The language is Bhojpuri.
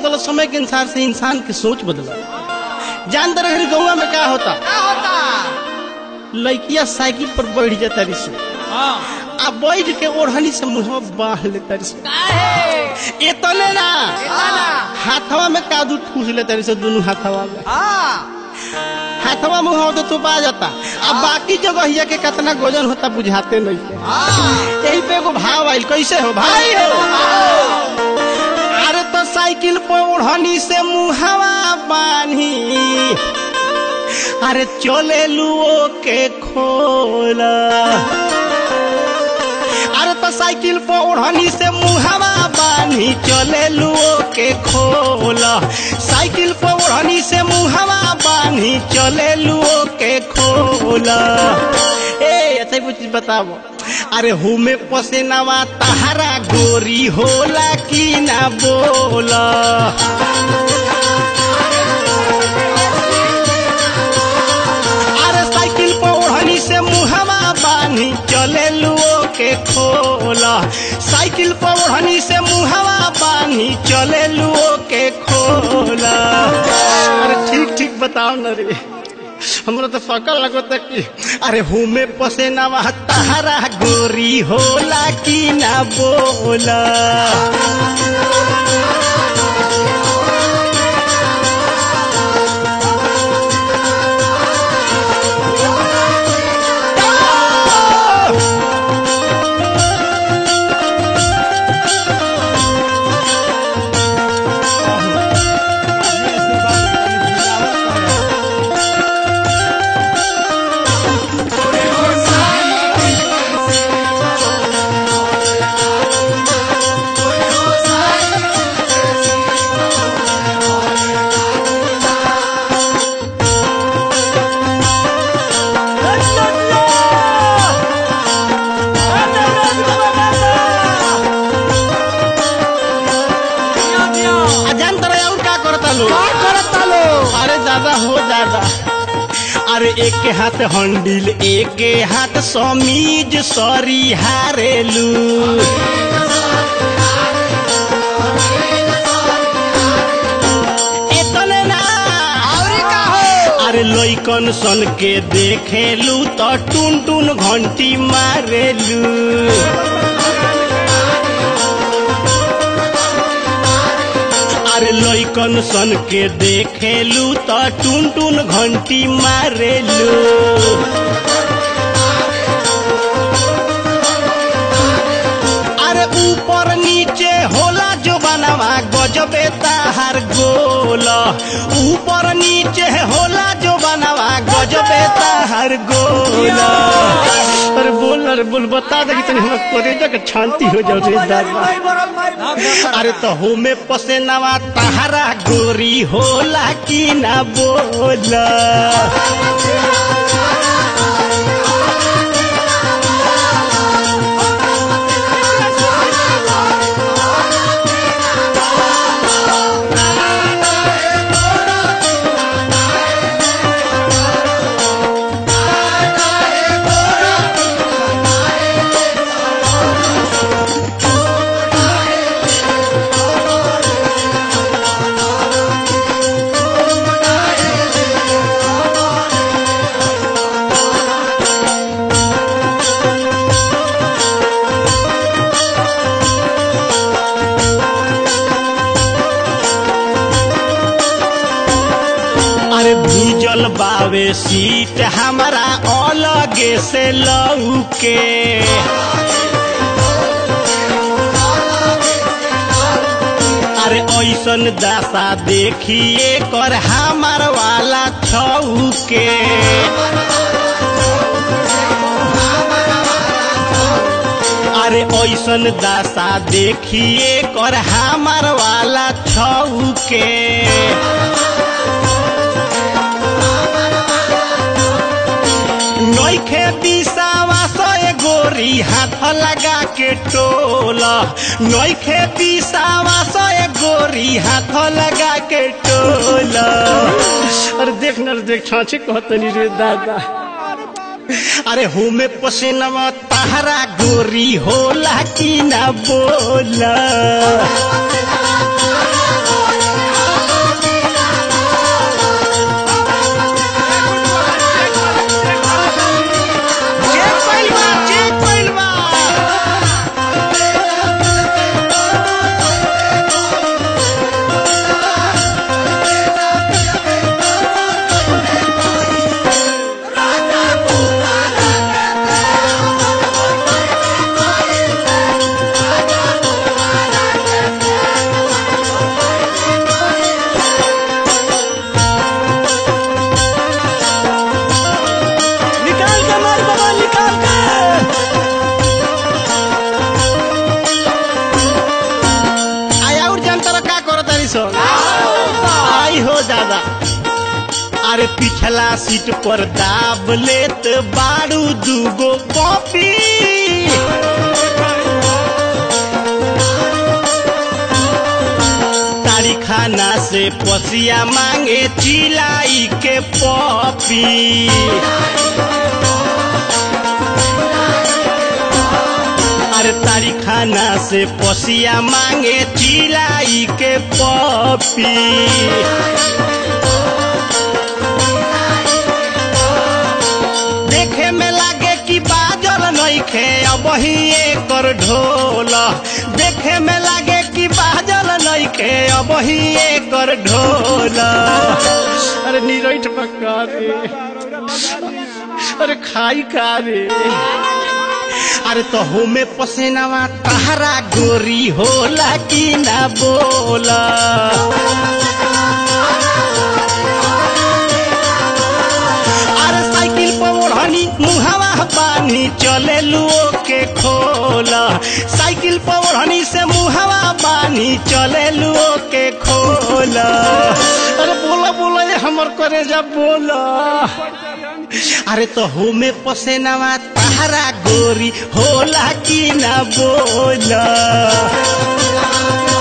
बदल समय के अनुसार से इंसान की सोच बदल जान रहे गौवा में क्या होता क्या होता लड़किया साइकिल पर बैठ जाता रिस हाँ आ बैठ के ओढ़नी से मुंह बांध लेता रिस काहे इतने ना इतना हाथवा में कादू ठूस लेता रिस दोनों हाथवा में हाँ हाथवा मुंह तो तो पा जाता अब बाकी जगह के कितना गोजन होता बुझाते नहीं के हाँ यही पे एगो भाव आयल कैसे हो भाई हो अरे तो साइकिल पर ओढ़नी से मुहावा बानी अरे चले लुओ के खोला अरे तो साइकिल पर ओढ़नी से मुहावा बानी चले लुओ के खोला साइकिल पर ओढ़नी से मुहावा बानी चले लुओ के खोला ए ऐसे कुछ चीज बताओ अरे हुमे पसेनावा तहरा गोरी होला कि ना बोला अरे साइकिल पर ओढ़नी से मुहवा बानी चले लुओ के खोला साइकिल पर ओढ़नी से मुहवा बानी चले लुओ के खोला अरे ठीक ठीक बताओ न रे हमरा तो फकल लगता कि अरे हुमे पसेनावा तहरा गोरी होला कि ना बोला आ जान तरह और का करता लो का करता लो अरे दादा हो दादा अरे एक के हाथ हंडिल एक के हाथ समीज सरी हारेलू इतने ना और का हो अरे लइकन सन के देखेलू तो टुन टुन घंटी मारेलू अरे लइकन सन के देखेलू तो टुन टुन घंटी मारेलू अरे ऊपर नीचे होला जो बनवा गजबे ताहार गोला ऊपर नीचे होला जो बनवा गजबे ताहार गोला अरे बोल अरे बोल बता दे कि तनी हमरा करेजा के शांति हो जाओ रे दादा अरे तो होमे पसेनावा तहरा गोरी होला कि ना बोला अरे भीजल बावे सीट हमारा अलगे से लौके अरे ऐसन दासा देखिए कर हमार वाला छौके अरे ऐसन दासा देखिए कर हमार वाला छौके नइखे बिसावा सय गोरी हाथ लगा के टोला नइखे बिसावा सय गोरी हाथ लगा के टोला अरे देख न देख छाछे कहतनी रे दादा अरे होमे पसीनवा तहरा गोरी होला कि ना बोला दादा अरे पिछला सीट पर दाब लेत बारू दूगो कॉपी तारी खाना से पसिया मांगे चिलाई के पपी अरे तारी खाना से पसिया मांगे चिलाई के पपी देखे में लागे कि बाजल नइखे अब ही एकर ढोल देखे में लागे कि बाजल नइखे अब ही एकर ढोल अरे नीरठ पक्का रे अरे खाई का रे अरे तो होमे पसेनावा तहरा गोरी होला कि ना बोला अरे साइकिल पर ओढ़नी मुहावा बानी चले लुओ के खोला साइकिल पर ओढ़नी से मुहावा बानी चले लुओ के खोला अरे बोला बोला ये हमर करे जा बोला अरे तो होमे पसेनावा तहरा गोरी होला कि ना बोला